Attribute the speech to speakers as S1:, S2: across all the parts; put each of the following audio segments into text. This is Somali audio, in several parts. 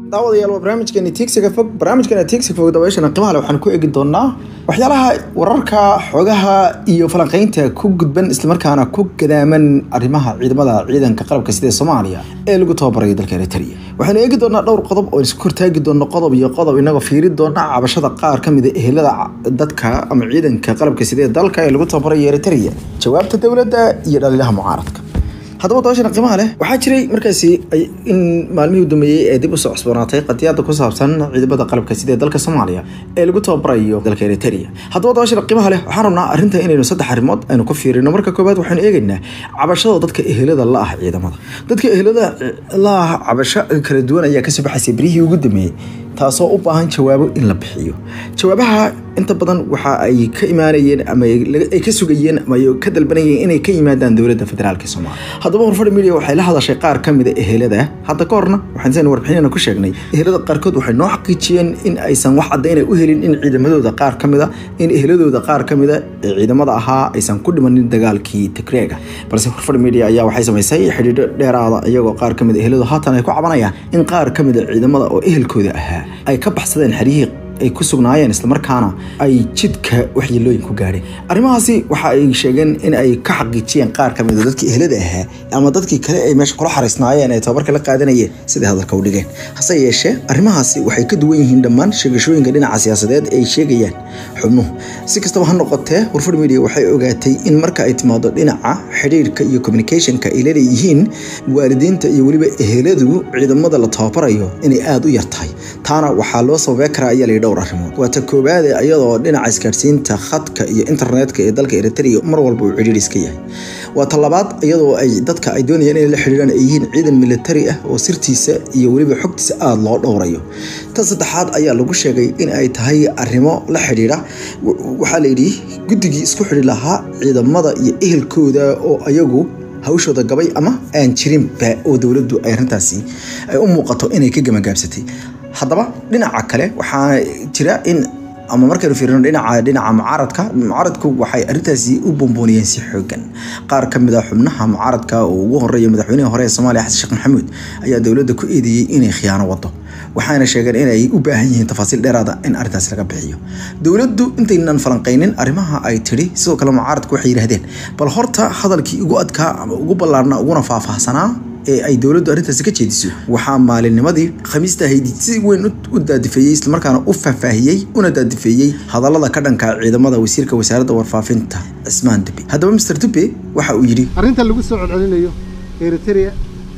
S1: daawadayaal waa barnaamijkeeni tiigsiga fog barnaamijkeena tiigsiga fog dabayashana qiimaha leh waxaan ku eegi doonaa waxyaalaha wararka xogaha iyo falanqeynta ku gudban islamarkaana ku gadaaman arrimaha ciidamada ciidanka qalabka sida soomaaliya ee lagu tababarayo dalka eritrea waxaynu eegi doonaa dhowr qodob oo isku hortaagi doono qodob iyo qodob inagoo fiiri doona cabashada qaar ka mida ehelada dadka ama ciidanka qalabka sida ee dalka ee lagu tababarayo eritrea jawaabta dowladda iyo dhaliilaha mucaaradka haddaba dabashana qiimaha leh waxaa jiray markaasi in maalmihii u dambeeyey ee dib usoo cusboonaatay qadiyada ku saabsan ciidamada qalabka sida ee dalka soomaaliya ee lagu tababarayo dalka eritrea haddaba dabashana qiimaha leh waxaan rabnaa arrinta inaynu saddex arrimood aynu ku fiirino marka koowaad waxaynu eegaynaa cabashada dadka ehelada la ah ciidamada dadka ehelada la ah cabasho kala duwan ayaa kasoo baxaysay berihii ugu dambeeyey taasoo u baahan jawaabo in la bixiyo jawaabaha inta badan waxa ay ka imaanayeen ama ay ka sugayeen ama ay ka dalbanayeen inay ka yimaadaan dowladda federaalk soomaaliya haddaba horfadhi media waxay la hadashay qaar ka mida ehelada hadda ka horna waxaan seen warbixinana ku sheegnay ehelada qaarkood waxay noo xaqiijiyeen in aysan wax caddayn u helin in ciidamadooda qaar ka mida in eheladooda qaar ka mida ee ciidamada ahaa aysan ku dhimanin dagaalkii tigreega balse horfadhi media ayaa waxay samaysay xidhiidho dheeraada iyagoo qaar ka mida eheladu haatan ay ku cabanayaan in qaar ka mida ciidamada oo ehelkooda ahaa ay ka baxsadeen xeryihii ay ku sugnaayeen islamarkaana ay jidka waxyeelooyin ku gaadheen arrimahaasi waxa ay sheegeen in ay ka xaqiijiyeen qaar ka mida dadkii ehlada ahaa ama dadkii kale ay meesha kula xariisnaayeen ee tababarka la qaadanayeen siday hadalka u dhigeen hase yeeshee arrimahaasi waxay ka duwan yihiin dhammaan sheegashooyinka dhinaca siyaasadeed ay sheegayaan xubnuhu si kastaba ha noqotee warfar media waxay ogaatay in marka ay timaado dhinaca xidhiirka iyo communicationka ay laleeyihiin waalidiinta iyo weliba eheladu ciidamada la tababarayo inay aada u yar tahay taana waxaa loo sababey karaa ayaa layidhi dhowr arrimood waa ta koowaade iyadoo dhinaca isgaadhsiinta khadka iyo internetka ee dalka eritrea mar walba uu cidhiir iska yahay waa ta labaad iyadoo ay dadka ay doonayaan inay la xidhiiraan ay yihiin ciidan militari ah oo sirtiisa iyo weliba xogtiisa aada loo dhowrayo ta saddexaad ayaa lagu sheegay in ay tahay arrimo la xidhiidha waxaa layidhi guddigii isku xidhi lahaa ciidamada iyo ehelkooda oo ayagu hawshooda gabay ama aan jirinba oo dowladdu ay arrintaasi ay u muuqato inay ka gamagaabsatay haddaba dhinaca kale waxaa jira in ama markaynu fiirino dhinaca dhinaca mucaaradka mucaaradku waxay arrintaasi u bombooniyeen si xoogan qaar ka mid a xubnaha mucaaradka oo ugu horeeya madaxweynihii hore ee soomaaliya xasan sheekh maxamuud ayaa dowladda ku eedeeyey inay khiyaano wado waxaana sheegeen inay u baahan yihiin tafaasiil dheeraada in arrintaasi laga bixiyo dowladdu intaynan falanqaynin arrimaha ay tidhi sidoo kale mucaaradku waxay yidhahdeen bal horta hadalkii ugu adkaa ama ugu ballaarna uguna faahfaahsanaa ee ay dowladdu arrintaasi ka jeediso waxaa maalinnimadii khamiista ahayd si weyn u daadifeeyey islamarkaana u faahfaahiyey una daadifeeyey hadallada ka dhanka ciidamada wasiirka wasaaradda warfaafinta cismaan dube haddaba master dube waxa uu yidhi
S2: arrinta lagu soo celcelinayo eritrea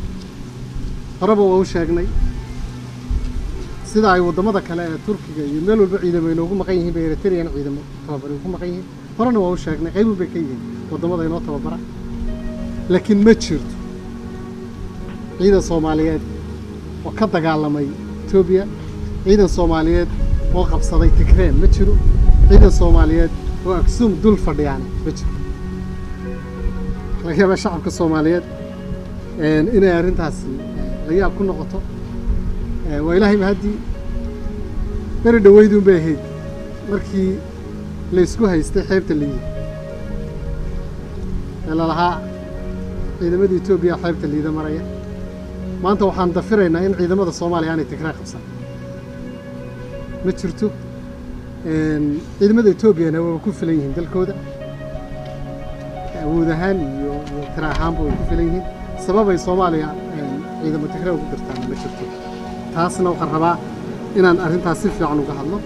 S2: horeba waa u sheegnay sida ay waddamada kale ee turkiga iyo meel walba ciidamo inoogu maqan yihiin bay eritreana ciidamo tababari ugu maqan yihiin horena waa u sheegnay qaybun bay ka yihiin waddamada inoo tababara laakiin ma jirto ciidan soomaaliyeed oo ka dagaalamay etoobiya ciidan soomaaliyeed oo qabsaday tigreen ma jiro ciidan soomaaliyeed oo aksuum dul fadhiyaane ma jiro laga yaabaa shacabka soomaaliyeed inay arrintaasi la yaab ku noqoto waa ilaahay mahaddii beri dhaweyduun bay ahayd markii la ysku haystay xeebta liida ee lalahaa ciidamada etoobiya xeebta liida maraya maanta waxaan dafiraynaa in ciidamada soomaaliya aanay tigree qabsan ma jirto ciidamada etoobiyana waa ku filan yihiin dalkooda awood ahaan iyo iyo tira ahaanba way ku filan yihiin sababay soomaaliya ciidamo tigree ugu dirtaan ma jirto taasna waxaan rabaa inaan arrintaas si fiican uga hadlo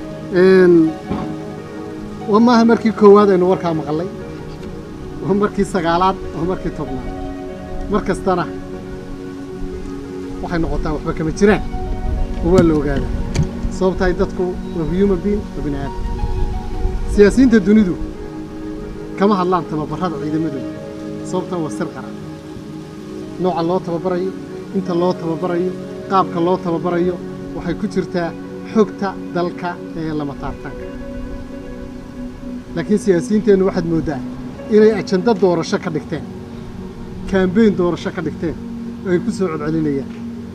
S2: wa maaha markii koowaad aynu warkaa maqallay waa markii sagaalaad waa markii tobnaad mar kastana waxay noqotaa waxba kama jiraan oo waa la ogaadaa sababta ay dadku waa human being waa bini aadam siyaasiyiinta dunidu kama hadlaan tababarrada ciidamadooda sababtan waa sir qaran nooca loo tababarayo inta loo tababarayo qaabka loo tababarayo waxay ku jirtaa xogta dalka ee lama taabtaanka laakiin siyaasiyiinteennu waxaad mooddaa inay ajando doorasho ka dhigteen kaambeyn doorasho ka dhigteen oo ay ku soo codcelinayaan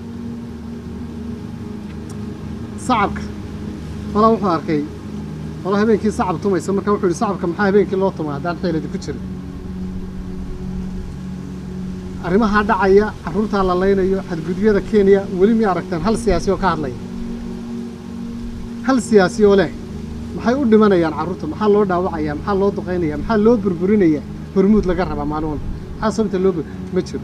S2: sacabka walaa wuxuu arkay walaa habeenkii sacab tumaysa marka wuxuu yidhi sacabka maxaa habeenkii loo tumay haddaan xeeladi ku jirin arrimahaa dhacaya carruurtaa la laynayo xadgudubyada kenya weli mi aragteen hal siyaasi oo ka hadlaya hal siyaasi oo leh maxay u dhimanayaan carruurta maxaa loo dhaawacaya maxaa loo duqaynaya maxaa loo burburinaya hormuud laga rabaa maalin walba maxaa sababta loo ma jiro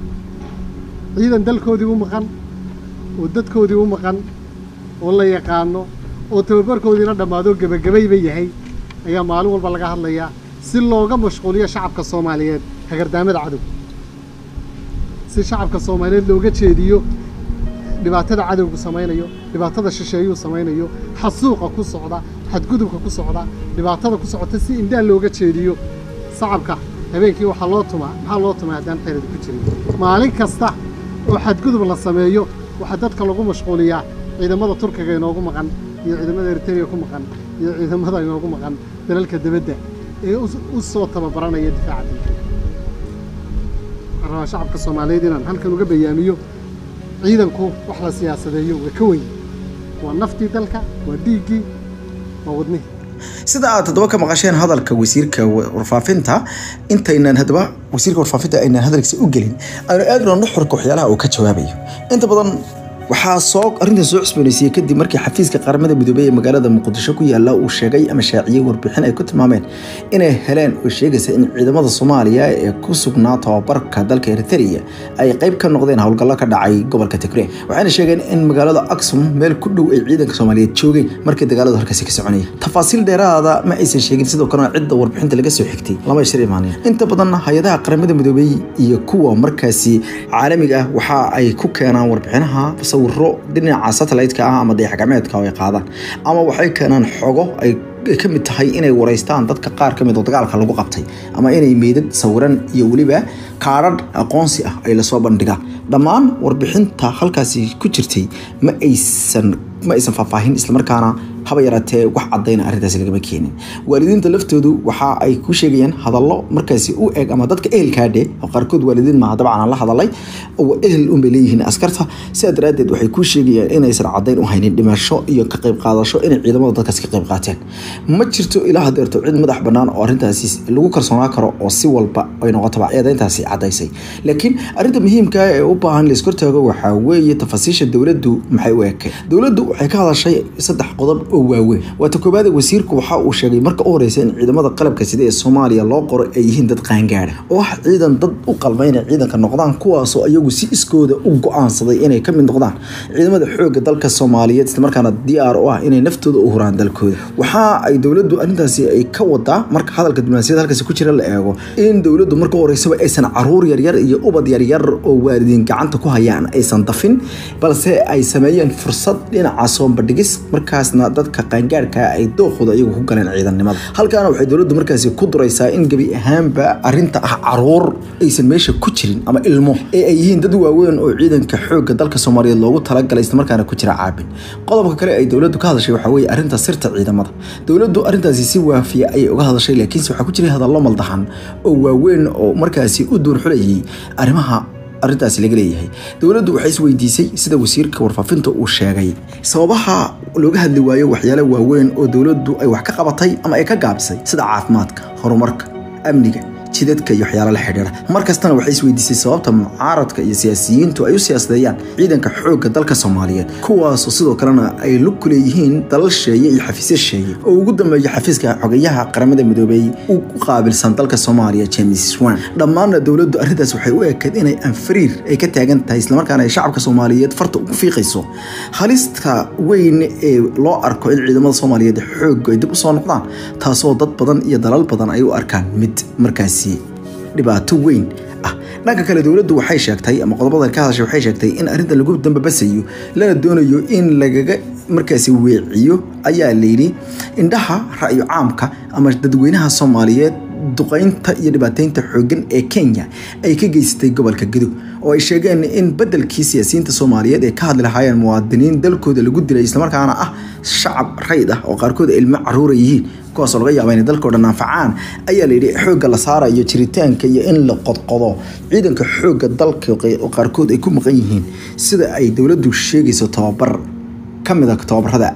S2: ciidan dalkoodii u maqan oo dadkoodii u maqan oo la yaqaano oo tababarkoodiina dhammaado gebagabayba yahay ayaa maalin walba laga hadlayaa si looga mashquuliyo shacabka soomaaliyeed hagardaamada cadow si shacabka soomaaliyeed looga jeediyo dhibaatada cadowgu samaynayo dhibaatada shisheeyuu samaynayo xasuuqa ku socda xadgudubka ku socda dhibaatada ku socota si indhaan looga jeediyo shacabka habeenkii waxaa loo tumaa maxaa loo tumaa haddaan xeerada ku jirin maalin kasta oo xadgudub la sameeyo waxaa dadka lagu mashquuliyaa ciidamada turkiga inoogu maqan iyo ciidamada eritrea ku maqan iyo ciidamada inoogu maqan dalalka debadda ee u soo tababaranaya difaaca dalka waxaan rabaa shacabka soomaaliyeed inaan halkan uga bayaamiyo ciidanku wax la siyaasadeeyo waa ka weyn waa naftii dalka waa dhiiggii waa wadnihii
S1: sida aad haddaba ka maqasheen hadalka wasiirka warfaafinta intaynan haddaba wasiirka warfaafinta aynan hadalkiisa u gelin aynu eegno nuxurka waxyaalaha uu ka jawaabayo inta badan waxaa soo arrintan soo cusboonaysiiyey kadib markii xafiiska qaramada midoobey ee magaalada muqdisho ku yaala uu sheegay ama shaaciyey warbixin ay ku tilmaameen inay heleen oo sheegaysa in ciidamada soomaaliya ee ku sugnaa tababarka dalka eritrea ay qayb ka noqdeen howlgallo ka dhacay gobolka tigre waxayna sheegeen in magaalada aksum meel ku dhow ay ciidanka soomaaliyeed joogeen markii dagaaladu halkaasi ka soconayay tafaasiil dheeraada ma aysan sheegin sidoo kalena cidda warbixinta laga soo xigtay lama shir imaanin inta badan hay-adaha qaramada midoobey iyo kuwa markaasi caalamiga ah waxa ay ku keenaan warbixinaha sawiro dhinaca satellite-ka ah ama dayaxgacmeedka oo ay qaadaan ama waxay keenaan xogo ay ka mid tahay inay wareystaan dadka qaar ka mid oo dagaalka lagu qabtay ama inay meydad sawiran iyo weliba kaadhadh aqoonsi ah ay lasoo bandhigaan dhammaan warbixinta halkaasi ku jirtay ma aysan ma aysan faahfaahin islamarkaana haba yaraatee wax cadayna arrintaasi lagama keenin waalidiinta laftoodu waxa ay ku sheegayaan hadallo markaasi u eg ama dadka ehelkaadhe oo qaarkood waalidiin maaha dabcan aan la hadalay oo ehel unbay leeyihiin askarta sidaa daraaddeed waxay ku sheegayaan inaysan cadayn u haynin dhimasho iyo ka qayb qaadasho inay ciidamada dadkaasi ka qayb qaateen ma jirto ilaa hadeerto cid madax bannaan oo arrintaasi lagu kalsoonaa karo oo si walba ay noqotaba eedayntaasi cadaysay laakiin arrinta muhiimka ee u baahan laiskortaago waxaa weeye tafaasiisha dowladdu maxay u ekeen dowladdu waxay ka hadashay saddex qodob oo waaweyn waata koobaad wasiirku waxa uu sheegay marka u horeysa in ciidamada qalabka sida ee soomaaliya loo qoro ay yihiin dad qaangaada oo ah ciidan dad u qalma inay ciidanka noqdaan kuwaasoo iyagu si iskooda u go-aansaday inay ka mid noqdaan ciidamada xoogga dalka soomaaliyeed islamarkaana diyaar u ah inay naftooda u huraan dalkooda waxa ay dowladdu arrintaasi ay ka wadaa marka hadalka diblomaasiyada halkaasi ku jira la eego in dowladdu marka u horeysaba aysan caruur yaryar iyo ubad yaryar oo waalidiin gacanta ku hayaan aysan dafin balse ay sameeyeen fursad dhinaca soonbadhigis markaasna dadka qaangaarka ay dookooda iyagu ku galeen ciidannimada halkaana waxay dowladdu markaasi ku duraysaa in gebi ahaanba arrinta ah caruur aysan meesha ku jirin ama ilmo ee ay yihiin dad waaweyn oo ciidanka xoogga dalka soomaaliyeed loogu talagalay islamarkaana ku jira caabin qodobka kale ay dowladdu ka hadashay waxaa weeye arrinta sirta ciidamada dowladdu arrintaasi si waafiya ayay uga hadashay laakiinse waxaa ku jiray hadallo maldahan oo waaweyn oo markaasi u duurxulayay arrimaha arrintaasi laga leeyahay dowladdu waxay isweydiisay sida wasiirka warfaafinta uu sheegay sababaha looga hadli waayo waxyaalo waaweyn oo dowladdu ay wax ka qabatay ama ay ka gaabisay sida caafimaadka horumarka amniga jidadka iyo waxyaalo la xidhiira mar kastana waxay isweydiisay sababta mucaaradka iyo siyaasiyiintu ay u siyaasadeeyaan ciidanka xoogga dalka soomaaliyeed kuwaasoo sidoo kalena ay lug ku leeyihiin dalal sheeye iyo xafiisyo sheeye oo ugu dambeeya xafiiska xogayaha qaramada midoobey u qaabilsan dalka soomaaliya james swan dhammaanna dowladdu arrintaas waxay u ekeed inay anfariir ay ka taagan tahay islamarkaana ay shacabka soomaaliyeed farta ugu fiiqayso halista weyn ee loo arko in ciidamada soomaaliyeed xoogga ay dib usoo noqdaan taasoo dad badan iyo dalal badan ay u arkaan mid markaas dhibaato weyn ah dhanka kale dowladdu waxay sheegtay ama qodobada ka hadashay waxay sheegtay in arrintan lagu dambabasayo lana doonayo in lagaga markaasi weeciyo ayaa layidhi indhaha ra'yo caamka ama dadweynaha soomaaliyeed duqaynta iyo dhibaateynta xooggan ee kenya ay ka geysatay gobolka gadow oo ay sheegeen in bedelkii siyaasiyiinta soomaaliyeed ay ka hadli lahaayeen muwaadiniin dalkooda lagu dilay islamarkaana ah shacab rayd ah oo qaarkood ilmo caruura yihiin kuwaasoo laga yaaba inay dalkao dhan anfacaan ayaa layidhi xoogga la saarayo jiritaanka iyo in la qodqodo ciidanka xoogga dalka oo qaarkood ay ku maqan yihiin sida ay dowladdu sheegayso tababar ka mid a tababarada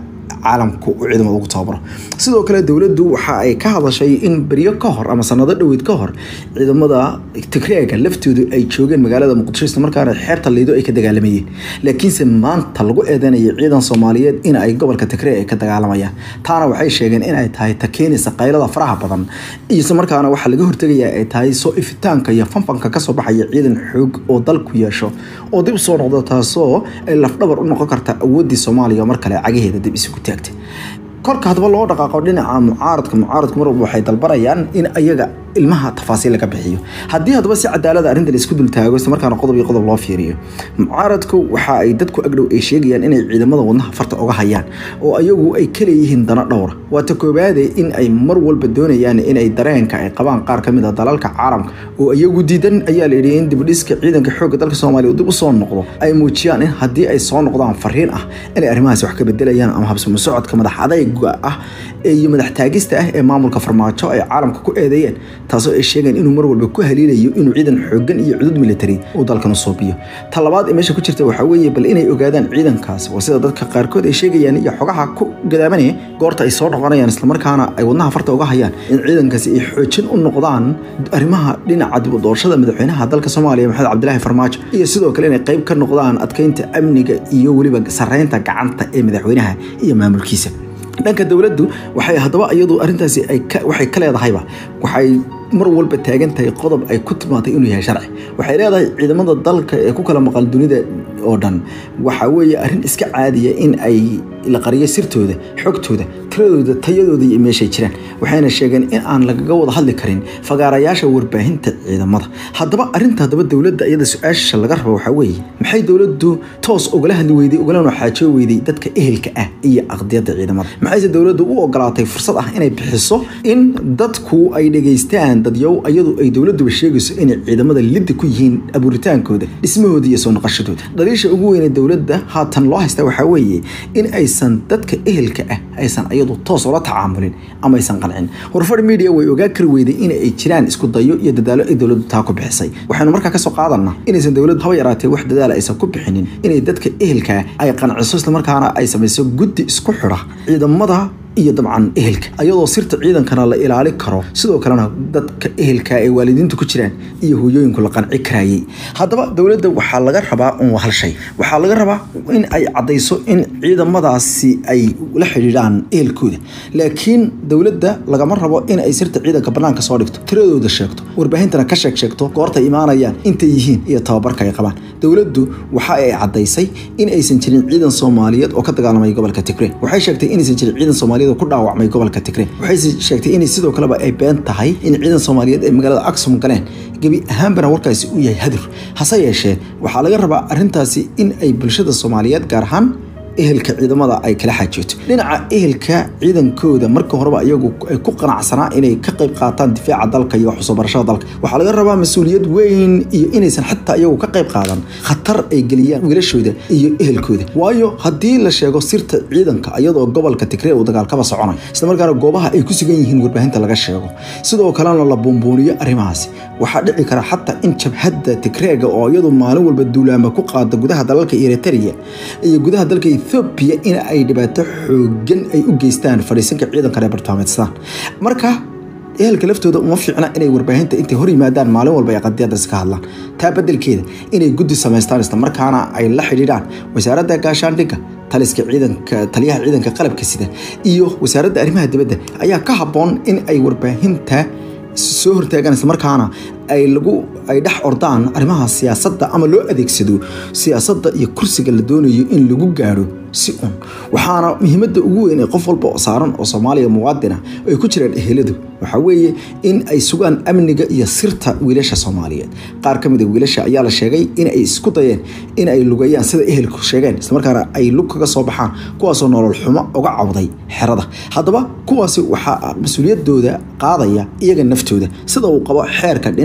S1: caalamku uu ciidamada ugu tababaro sidoo kale dowladdu waxa ay ka hadashay in beryo ka hor ama sanado dhoweyd ka hor ciidamada tigreega laftoodu ay joogeen magaalada muqdisho isla markaana xeebta liido ay ka dagaalamayeen laakiinse maanta lagu eedeynaya ciidan soomaaliyeed in ay gobolka tigreeg ay ka dagaalamayaan taana waxay sheegeen in ay tahay ta keenaysa qaylada faraha badan isla markaana waxaa laga hortegaya ay tahay soo ifitaanka iyo fanfanka kasoo baxaya ciidan xoog oo dalku yeesho oo dib usoo noqdo taasoo ay lafdhabar u noqon karta awooddii soomaaliya mar kale cagaheeda dib isugu taagtay korka hadaba loo dhaqaaqo dhinaca mucaaradka mucaaradku mar walba waxay dalbanayaan in ayaga ilmaha tafaasiil laga bixiyo haddii haddaba si cadaalada arrinta la isku dultaago isla markaana qodob iyo qodob loo fiiriyo mucaaradku waxa ay dadku agdhow ay sheegayaan inay ciidamada wadnaha farta uga hayaan oo ayagu ay ka leeyihiin dana dhowra waata koobaade in ay mar walba doonayaan inay dareenka ay qabaan qaar ka mid a dalalka caalamka oo iyagu diidan ayaa la yidhi in dibdhiska ciidanka xoogga dalka soomaaliya uu dib usoo noqdo ay muujiyaan in haddii ay soo noqdaan fariin ah inay arrimahaasi wax ka bedelayaan ama habsamo socodka madax adayga ah iyo madax taagista ah ee maamulka farmaajo ay caalamka ku eedeeyeen taasoo ay sheegeen inuu mar walba ku haliilayo inuu ciidan xoogan iyo cudud military uu dalkan u soobiyo ta labaad ee meesha ku jirta waxaa weeye bal inay ogaadaan ciidankaas waa sida dadka qaarkood ay sheegayaan iyo xogaha ku gadaamanaya goorta ay soo noqonayaan islamarkaana ay wadnaha farta uga hayaan in ciidankaasi ay xoojin u noqdaan arrimaha dhinaca dib u doorashada madaxweynaha dalka soomaaliya maxamed cabdilaahi farmaajo iyo sidoo kale inay qayb ka noqdaan adkeynta amniga iyo weliba sareynta gacanta ee madaxweynaha iyo maamulkiisa dhanka dowladdu waxay haddaba iyadu arrintaasi waxay ka leedahayba waxay mar walba taagan tahay qodob ay ku timaatay inuu yahay sharci waxay leedahay ciidamada dalka ee ku kala maqan dunida oo dhan waxa weeye arrin iska caadiya in ay la qariyo sirtooda xogtooda tiradooda tayadooda iyo meeshay jiraan waxayna sheegeen in aan lagaga wada hadli karin fagaarayaasha warbaahinta ciidamada haddaba arrinta haddaba dowladda iyada su-aasha laga rabo waxaa weeye maxay dowladdu toos ugala hadli weyday ugalana xaajoo weyday dadka ehelka ah iyo aqdiyadda ciidamada maxayse dowladdu u ogolaatay fursad ah inay bixiso in dadku ay dhegaystaan dadyow iyadu ay dowladuba sheegayso inay ciidamada lidda ku yihiin abuuritaankooda dhismahooda iyo soo noqoshadooda daliisha ugu weyne dowladda haatan loo haysta waxaa weeye in aysan dadka ehelka ah aysan iyadu toos ula tacaamulin ama aysan qancin horfar media way ogaa kari weyday in ay jiraan isku dayo iyo dadaalo ay dowladdu taa ku bixisay waxaynu markaa kasoo qaadanaa inaysan dowladdu haba yaraatee wax dadaala aysan ku bixinin inay dadka ehelka ay qanciso islamarkaana ay samayso guddi isku xidha ciidamada iyo dabcan ehelka ayadoo sirta ciidankana la ilaali karo sidoo kalena dadka ehelka ee waalidiintu ku jiraan iyo hooyooyinku la qanci karayay haddaba dowladda waxaa laga rabaa un hal shay waxaa laga rabaa in ay caddayso in ciidamadaasi ay la xidhiidhaan ehelkooda laakiin dowladda lagama rabo in ay sirta ciidanka banaanka soo dhigto tiradooda sheegto warbaahintana ka sheeg sheegto goorta imaanayaan intay yihiin iyo tababarka ay qabaan dowladdu waxa ay caddaysay in aysan jirin ciidan soomaaliyeed oo ka dagaalamay gobolka tigre waxay sheegtay inaysan jirin ciidan soomaaliyeed ku dhaawacmay gobolka tigre waxay sheegtay inay sidoo kaleba ay been tahay in ciidan soomaaliyeed ay magaalada aksum galeen gebi ahaanbana warkaasi uu yahay hadur hase yeeshee waxaa laga rabaa arrintaasi in ay bulshada soomaaliyeed gaar ahaan ehelka ciidamada ay kala xaajooto dhinaca ehelka ciidankooda marka horeba iyagu ay ku qanacsanaa inay ka qayb qaataan difaaca dalka iyo waxsoo barashada dalka waxaa laga rabaa mas-uuliyad weyn iyo inaysan xataa iyagu ka qayb qaadan khatar ay geliyaan wiilashooda iyo ehelkooda waayo haddii la sheego sirta ciidanka iyadoo gobolka tigree uu dagaalkaba soconayo islamarkaana goobaha ay ku sugan yihiin warbaahinta laga sheego sidoo kalena la buunbuuniyo arrimahaasi waxaa dhici kara xataa in jabhadda tigreega oo iyadu maalin walba duulaama ku qaada gudaha dalalka eritrea iyo gudaha dalka ethoobiya in ay dhibaato xoogan ay u geystaan fadhiisanka ciidanka reer bartaameedstaan marka ehelka laftooda uma fiicna inay warbaahinta intay hor yimaadaan maalin walba ay qadiyadaas ka hadlaan taa bedelkeeda inay guddi samaystaan islamarkaana ay la xidhiidhaan wasaaradda gaashaandhigga taliska ciidanka taliyaha ciidanka qalabka sida iyo wasaaradda arrimaha dibadda ayaa ka habboon in ay warbaahinta soo hortaagaan islamarkaana ay lagu ay dhex ordaan arrimaha siyaasadda ama loo adeegsado siyaasadda iyo kursiga la doonayo in lagu gaadho si un waxaana muhiimadda ugu weyn ee qof walba oo saaran oo soomaaliya muwaadina ay ku jiraan eheladu waxaa weeye in ay sugaan amniga iyo sirta wiilasha soomaaliyeed qaar ka mid a wiilasha ayaa la sheegay in ay isku dayeen in ay lugayaan sida ehelku sheegeen islamarkaana ay lug kaga soo baxaan kuwaasoo nolol xumo uga cawday xerada haddaba kuwaasi waxaa mas-uuliyadooda qaadaya iyaga naftooda sida uu qabo xeerka dhinaca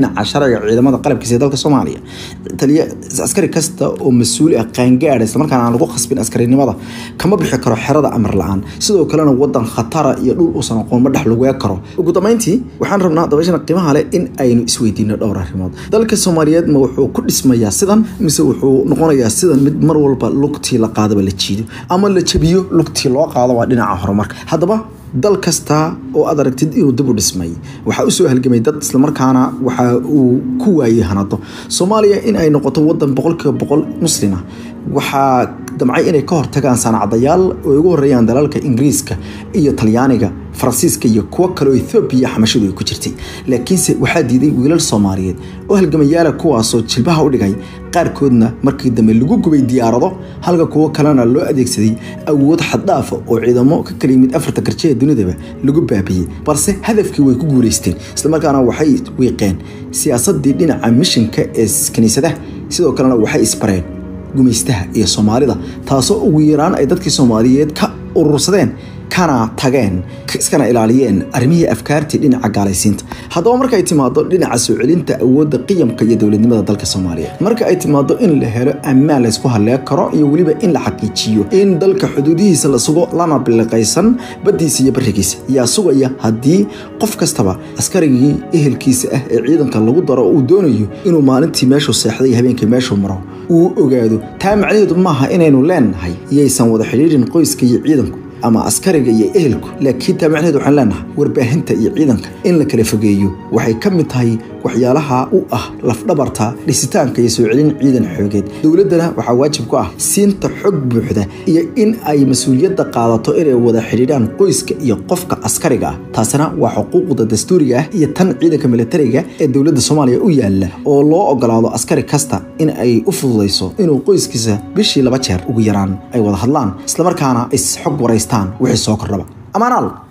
S1: dhinaca sharciga ciidamada qalabkiisa ee dalka soomaaliya taliya askari kasta oo mas-uul ah qaangaadha islamarkaana aan lagu khasbin askarinimada kama bixi karo xerada amar la-aan sidoo kalena wadan khatara iyo dhul uusan aqoon ma dhex laguga karo ugu dambeyntii waxaan rabnaa dabashana qiimaha leh in aynu isweydiino dhowr arrimood dalka soomaaliyeed ma wuxuu ku dhismayaa sidan mise wuxuu noqonayaa sidan mid mar walba lugtii la qaadaba la jiido ama la jabiyo lugtii loo qaado waa dhinaca horumarka haddaba dal kasta oo aad aragtid inuu dib u dhismay waxaa usoo halgamay dad islamarkaana waxa uu ku waayey hanado soomaaliya in ay noqoto wadan boqolkiiba boqol muslima waxaa damcay inay ka hortagaan saanacadayaal oo ugu horeeyaan dalalka ingiriiska iyo talyaaniga faransiiska iyo kuwo kaleoo ethoobiya xamashadu ay ku jirtay laakiinse waxaa diiday wiilal soomaaliyeed oo halgamayaala kuwaasoo jilbaha u dhigay qaarkoodna markii dambe lagu gubay diyaarado halka kuwo kalena loo adeegsaday awood xaddhaafa oo ciidamo ka kala yimid afarta garje ee dunidaba lagu baabiyey balse hadafkii way ku guulaysteen islamarkaana waxay wiiqeen siyaasadii dhinaca mishinka ee kiniisadaha sidoo kalena waxay isbareen gumaystaha iyo soomaalida taasoo ugu yaraan ay dadkii soomaaliyeed ka urursadeen kana tageen iskana ilaaliyeen arrimihii afkaartii dhinaca gaalaysiinta haddaba marka ay timaado dhinaca soo celinta awoodda qiyamka iyo dowladnimada dalka soomaaliya marka ay timaado in la helo ammaan laysku halleeg karo iyo weliba in la xaqiijiyo in dalka xuduudihiisa la sugo lana biliqaysan baddiisa iyo barigiisa yaa sugaya haddii qof kastaba askarigii ehelkiisa ah ee ciidanka lagu daro uu doonayo inuu maalintii meeshuu seexday habeenkii meeshuu maro uu ogaado taa macnaheedu maaha inaynu leenahay iyaysan wada xidhiirin qoyska iyo ciidanku ama askariga iyo ehelku laakiin taa macnaheed waxaan leenahay warbaahinta iyo ciidanka in la kala fogeeyo waxay ka mid tahay waxyaalaha u ah lafdhabarta dhisitaanka iyo soo celin ciidan xoogeed dowladdana waxaa waajib ku ah siinta xog buuxda iyo in ay mas-uuliyadda qaadato inay wada xidhiidhaan qoyska iyo qofka askariga ah taasina waa xuquuqda dastuuriga ah iyo tan ciidanka militariga ee dowladda soomaaliya u yaala oo loo ogolaado askari kasta in ay u fududayso inuu qoyskiisa bishii laba jeer ugu yaraan ay wada hadlaan islamarkaana is xog waraystaan wixii soo kordhaba amaanaal